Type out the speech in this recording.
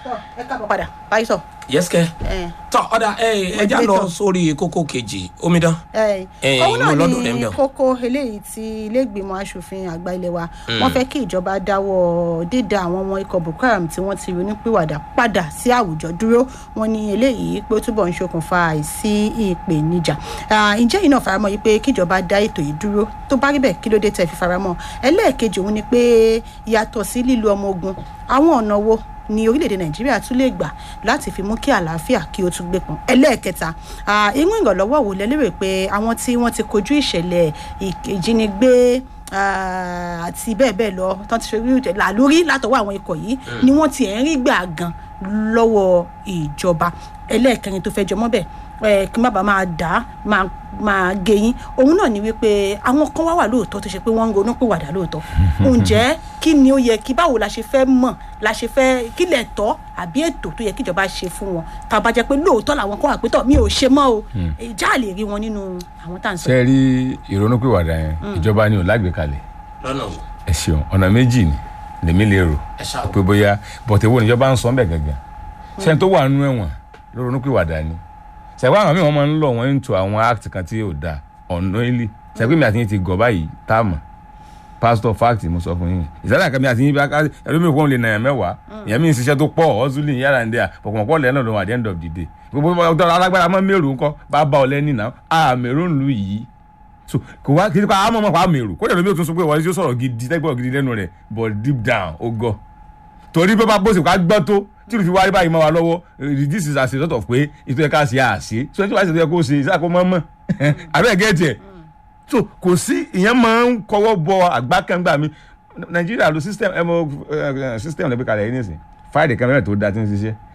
ẹ káàbọ̀ padà báyìí sọ. yẹ́sìkẹ́ tọ́ ọ̀dà ẹja lọ Moderator. sórí kókó kejì omidan Eh, Eh, òun náà inú lọ́dún rẹ̀ ń ni bẹ̀. kókó eléyìí tí iléègbìmọ̀ asòfin àgbà ilé wa wọ́n fẹ́ kí ìjọba dáwọ́ dídá àwọn ọmọ ikọ̀ boko haram tí wọ́n ti ronúpìwàdà padà sí àwùjọ dúró wọ́n ní eléyìí pé ó túbọ̀ ń ṣokùnfà àìsí ìpèníjà Ah, ǹjẹ́ yìí náà faramọ́ yìí pé kíjọba dá ètò yìí dúró tó bá rí bẹ́ẹ̀ kí ló dé tẹ̀ fi faramọ́ ẹlẹ́ẹ̀kejì òun ni pé yàtọ̀ sí lílo ọmọ ogun àwọn ọ̀nà wo ni orílẹ̀-èdè nàìjíríà tún lè gbà láti fi mú kí àlàáfíà kí ó tún gbé pọn ẹlẹ́ẹ̀kẹta ah, irú ìrànlọ́wọ́ wo lẹ lérò pé àwọn tí wọ́n ti kojú ìṣẹ̀lẹ̀ ìk- ìjínigbé ah, àti bẹ́ẹ̀ bẹ́ẹ̀ lọ tán ti ṣe rí ìjẹ- làlórí látọwọ́ àwọn ikọ̀ yìí ni wọ́n ti ẹ̀ ń rí gbà gan lọ́wọ́ ìjọba ẹlẹ́ẹ̀kẹrin tó fẹ́ jọmọ́ bẹ́ẹ̀ ẹ kí n má bàa máa dà á máa máa gé yín òun náà ni wípé àwọn kan wá wà lóòótọ́ tó ṣe pé wọ́n ń ronú pìwàdà lóòótọ́ ǹjẹ́ kí ni ó yẹ kí báwo la ṣe fẹ́ mọ̀ la ṣe fẹ́ kí lẹ̀ tọ́ àbí ètò tó yẹ kíjọba ṣe fún wọn tá a bá jẹ́ pé lóòótọ́ làwọn kan wà pé tọ̀ mi ò ṣe mọ́ o ìjà lè rí wọn nínú àwọn tá à ń sọ. ṣe rí ìrònúpìwàdà yẹn ìjọba ni ò lágbèkalẹ̀ lọ́nà wo ẹ ṣeun ọ̀nà méjì ni lèmi lè rò ẹ ṣáà wò. pé bóyá bọ̀tẹ̀ wo níjọba ń sọ ń bẹ̀ gangan ṣẹ́ni tó wà nínú ẹ̀wọ̀n ló ronúpìwàdà ni ṣẹ̀gbọ́n àwọn míì wọ́n máa ń lọ wọ́n into àwọn act kan tí yóò dáa unknowingly ṣẹ̀gbọ́n mi àti yín ti gọ̀ báyìí tá a mọ̀ pastor fact mo sọ fún yín ìsàlẹ̀ àkàmì àti yín bá ká ẹlòmí òkú lè nàyàn mẹ́wàá ìyẹn mi ń ṣiṣẹ́ tó pọ̀ ọ́zúlì yàrá ń dẹ́ à pọ̀pọ̀pọ̀ lẹ́nu lọ́wọ́ at the end of the day gbogbo ọ̀dọ́ alágbára mọ́ mẹ́rù ńkọ́ bá bá ọ lẹ́ni náà à mẹ́rù ń lu yìí so kò wá kí n pa àmọ́ mọ́ pa mẹ́rù kó dẹ̀rọ mi ò tún sọ pé wọ́n ti sọ̀rọ̀ gidi tẹ́gbọ̀n gidi lẹ́nu rẹ̀ but deep down ó gọ̀ torí pé bá bó ṣe ká gbọ́ tó tí o fi wáyé báyìí mọ́ wa lọ́wọ́ eh, this is as a result of pé ètò ẹ̀ka ṣe àṣe so ẹni tí wàá ṣe tó yẹ kó ṣe ìṣàkó mọ́ mọ́ abẹ́ gẹ́ẹ̀tì ẹ̀ so kò sí ìyẹn máa ń kọwọ́ bọ àgbákẹ́ngbà mi nàìjíríà lo system ẹ mọ system lẹ́gbẹ̀ẹ́ kalẹ̀ yìí nísìn fáìlì kan mẹ́rin tó da ti ń ṣiṣẹ́